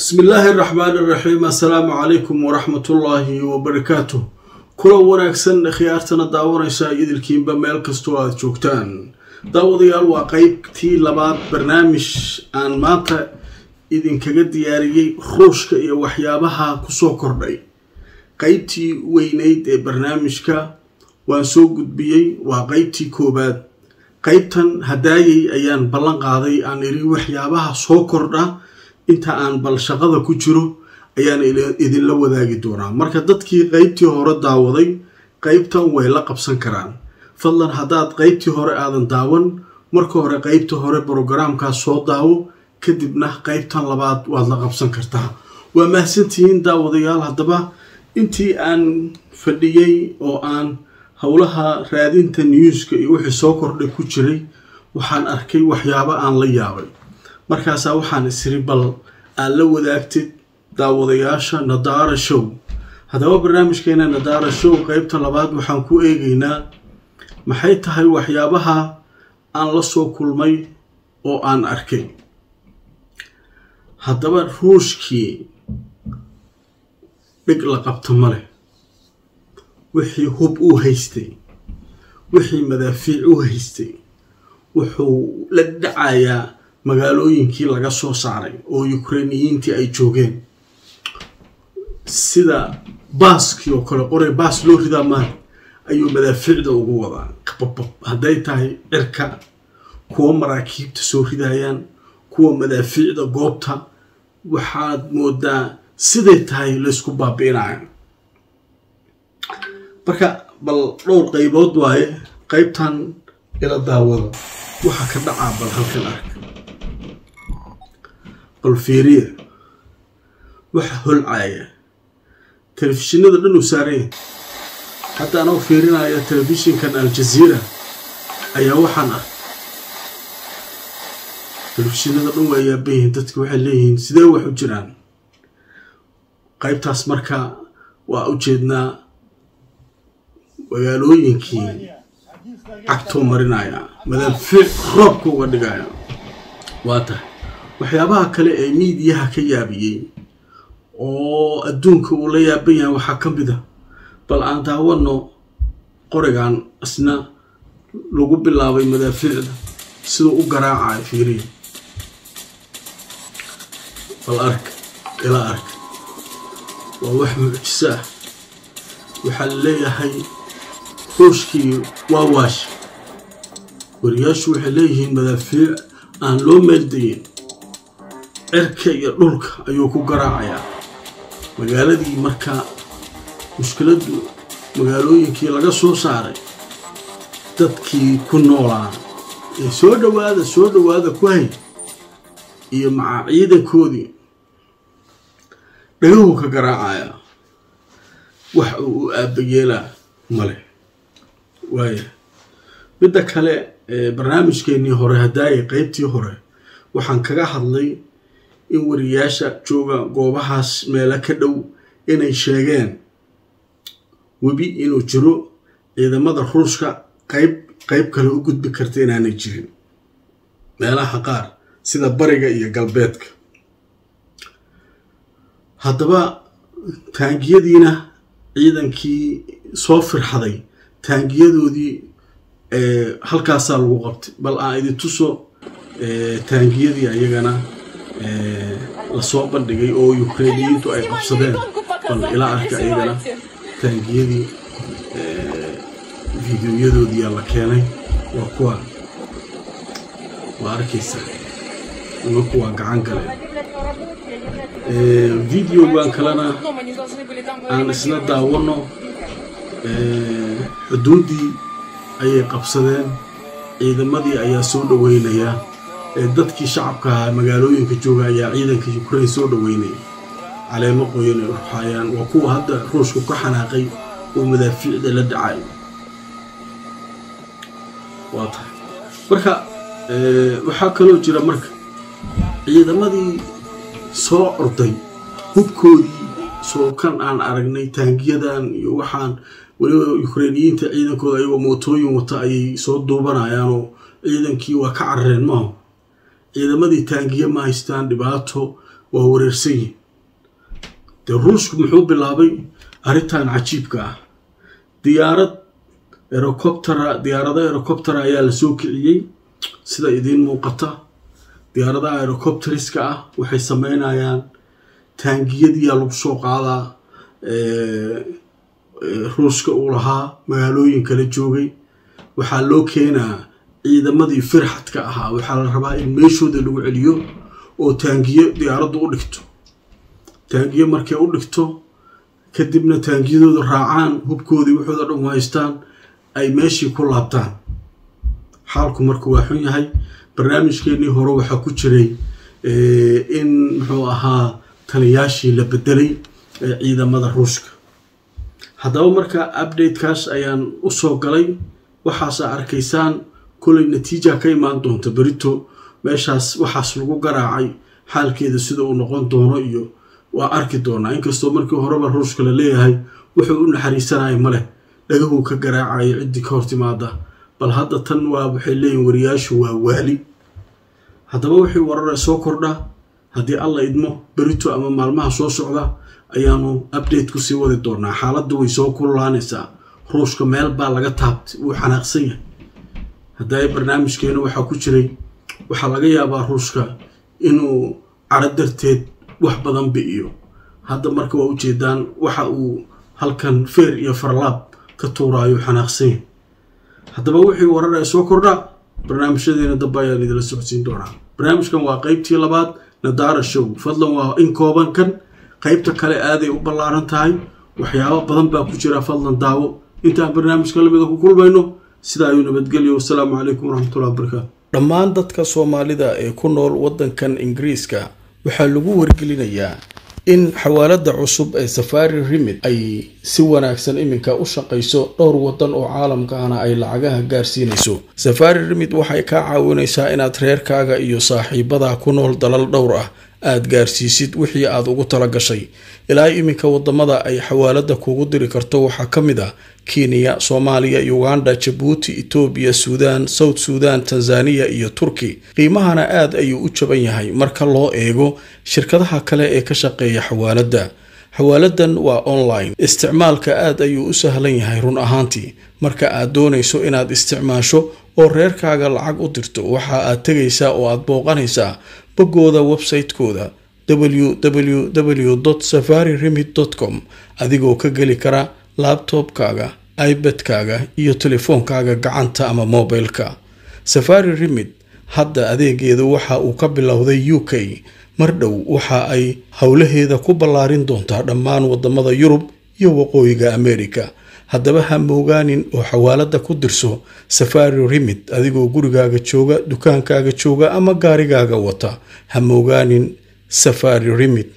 bismi illaahi araxmaan iraxiim assalaamu calaykum waraxmatullaahi wabarakaatuh kulan wanaagsan khiyaartana daawanaysa idilkiinba meel kastoo aada joogtaan daawadayaal waa qeybtii labaad barnaamij aan maanta idinkaga diyaariyey ruushka iyo waxyaabaha kusoo kordhay qeybtii weyneyd ee barnaamijka waan soo gudbiyey waa qeybtii koowaad qeybtan hadaayay ayaan ballan qaaday aan iri waxyaabaha soo kordha inta aan bal shaqada ku jiro ayaan idinla wadaagi doonaa marka dadkii qeybtii hore daawaday qeybtan way la qabsan karaan fadlan haddaad qeybtii hore aadan daawan marka hore qeybta hore brogaraamkaas soo daawo kadibna qeybtan labaad waad la qabsan kartaa waa mahadsantihiin daawadayaal haddaba intii aan fadhiyey oo aan howlaha raadinta newska iyo wixii soo kordhay ku jiray waxaan arkay waxyaabo aan la yaabay markaasaa waxaan isiri bal aad la wadaagtid daawadayaasha nadaara show haddaba barnaamijkeena nadaara show qeybta labaad waxaan ku eegaynaa maxay tahay waxyaabaha aan la soo kulmay oo aan arkay haddaba ruushkii dhig la qabto ma leh wixii hub u haystay wixii madaafiic u haystay wuxuu la dhacayaa magaalooyinkii laga soo saaray oo ukrainiyiintii ay joogeen sida baaskii oo kale qoray baas loo ridaa maan ayuu madaafiicda ugu wadaa qababab hadday tahay cirka kuwa maraakiibta soo ridayaan kuwa madaafiicda goobta waxaad moodaa siday tahay laysku baabi'inayo marka bal dhowr qaybood waaye qaybtan ila daawada waxaa ka dhacaa bal halkan ark bal fiiriya waxa holcaya telefishinada dhan uu saaranya hadda anoo fiirinaya telefishinkan aljaziira ayaa waxaan arkay telefishinada dhan waa yaabanyihiin dadki waxay leeyihiin sidee wax u jiraan qaybtaas marka waa u jeednaa magaalooyinkii cagtoo marinaya madaafiic roobka uga dhigaya waa tahay waxyaabaha kale ee miidiyaha ka yaabiyey oo adduunka uu la yaaban yahay waxaa ka mid a bal aan daawano qorigan isna lagu bilaabay madaafiicda siduu u garaacayo fiiriya bal ark ila ark waa wax mucjiso ah waxaa la leeyahay ruushkii waa waash wariyaashu waxay leeyihiin madaafiic aan loo meeldayin cirka iyo dhulka ayuu ku garaacayaa magaaladii markaa mushkiladdu magaalooyinkii laga soo saaray dadkii ku noolaa ee soo dhowaada soo dhowaada ku hay iyo macaa ciidankoodii dhagahuu ka garaacayaa wax uu u aabayeelaa male waaya midda kale barnaamijkeennii hore haddaayay qeybtii hore waxaan kaga hadlay in wariyaasha jooga goobahaas meelo ka dhow inay sheegeen webi inuu jiro ciidamada ruushka qayb qayb kale u gudbi karta inaanay jirin meelaha qaar sida bariga iyo galbeedka haddaba taangiyadiina ciidankii soo firxaday taangiyadoodii halkaasaa lagu qabtay bal aan idin tuso taangiyadii ayagana lasoo bandhigay oo ukrainiyiintu ay qabsadeen bal ilaa arka ayagana taangiyadii fideoyadoodiyaa la keenay waa kuwa waa arkaysaa nimanku waa gacan galeen videogan kalena aan isna daawano xuduuddii ayay qabsadeen ciidamadii ayaa soo dhoweynayaa ee dadkii shacabka ahaa magaalooyinka jooga ayaa ciidanka ukraine soo dhoweynaya caleemo qoyan ay ruxaayaan waa kuwa hadda ruushku ka xanaaqay oo madaafiicda la dhacayo waa tahay marka waxaa kaloo jira marka ciidamadii soo orday hubkoodii soo kan aan aragnay taangiyadan iyo waxaan weliba ukrainiyiinta ciidankooda ayagoo mootooyin wata ayay soo duubanayaanoo ciidankii waa ka carareen maaho ciidamadii taangiye ma haystaan dhibaato waa wareersan yihin dee ruushku muxuu bilaabay arrintan cajiibka ah diyaarad erocoptera diyaarada erocoptera ayaa la soo kiciyey sida idiin muuqata diyaaradaha erocopteriska ah waxay sameynayaan taangiyadiyaa lagu soo qaadaa ruushka uu lahaa magaalooyin kala joogay waxaa loo keenaa ciidamadii firxadka ahaa waxaa la rabaa in meeshooda lagu celiyo oo taangiyo diyaaraddu u dhigto taangiyo markay u dhigto kadibna taangiyadooda raacaan hubkoodii waxooda dhan haystaan ay meeshii ku laabtaan xaalku marka waa xun yahay barnaamijkeenii hore waxaa ku jiray in muxuu ahaa taliyaashii la bedelay ee ciidamada ruushka haddaba marka updatekaas ayaan usoo galay waxaasa arkaysaan kolay natiija ka imaan doonta berito meeshaas waxaas lagu garaacay xaalkeeda sida uu noqon doono iyo waa arki doonaa inkastoo markii horeba ruushka la leeyahay wuxuu u naxariisanaya maleh dhagahuu ka garaacayo ciddii ka hor timaada bal hadda tan waa waxay leeyihin wariyaashu waa waali haddaba wixii warare soo kordha haddii alla idmo berito ama maalmaha soo socda ayaanu update kusii wadi doonaa xaaladdu way soo kululaanaysaa ruushka meel baa laga taabtay wuu xanaaqsan yahay hadday barnaamijkeena waxaa ku jiray waxaa laga yaabaa ruushka inuu caro darteed wax badan bi'iyo hadda marka waa ujeedaan waxa uu halkan feer iyo farlaab ka tuuraayo xanaaqsan yahay haddaba wixii warar ee soo kordha barnaamijyadeena dambe ayaan idila socodsiin doonaa barnaamijkan waa qeybtii labaad nadaara show fadlan waa in kooban kan qeybta kale aaday u ballaaran tahay waxyaabo badan baa ku jira fadlan daawo intaan barnaamijka lamida ku kulmayno sidaa ayuu nabadgelyo wasalaamu calaykum waraxmatullahi wabarakaatu dhammaan dadka soomaalida ee ku nool waddankan ingiriiska waxaa lagu wargelinayaa in xawaalada cusub ee safari remid ay si wanaagsan iminka u shaqayso dhowr wadan oo caalamka ahna ay lacagaha gaarsiinayso safari remid waxay kaa caawinaysaa inaad reerkaaga iyo saaxiibada ku nool dalal dhowr ah aad gaarsiisid wixii aad ugu tala gashay ilaa iminka wadamada ay xawaalada kugu diri karto waxaa ka mid ah kenya soomaaliya uganda jabuuti etoobiya suudaan south suudan tanzaniya iyo turki qiimahana aad ayuu u jaban yahay marka loo eego shirkadaha kale ee ka shaqeeya xawaaladda xawaaladan waa online isticmaalka aad ayuu u sahlan yahay run ahaantii marka aad doonayso inaad isticmaasho oo reerkaaga lacag u dirto waxa aad tegaysaa oo aad booqanaysaa boggooda website-kooda www safari remid com adigoo ka geli kara labtobkaaga ibadkaaga iyo telefoonkaaga gacanta ama mobilka safari remid hadda adeegeedu waxa uu ka bilowday u k mar dhow waxa ay howlaheeda ku ballaarin doontaa dhammaan wadamada yurub iyo waqooyiga america haddaba ha moogaanin oo xawaalada ku dirso safari remid adigoo gurigaaga jooga dukaankaaga jooga ama gaarigaaga wata ha moogaanin safari remid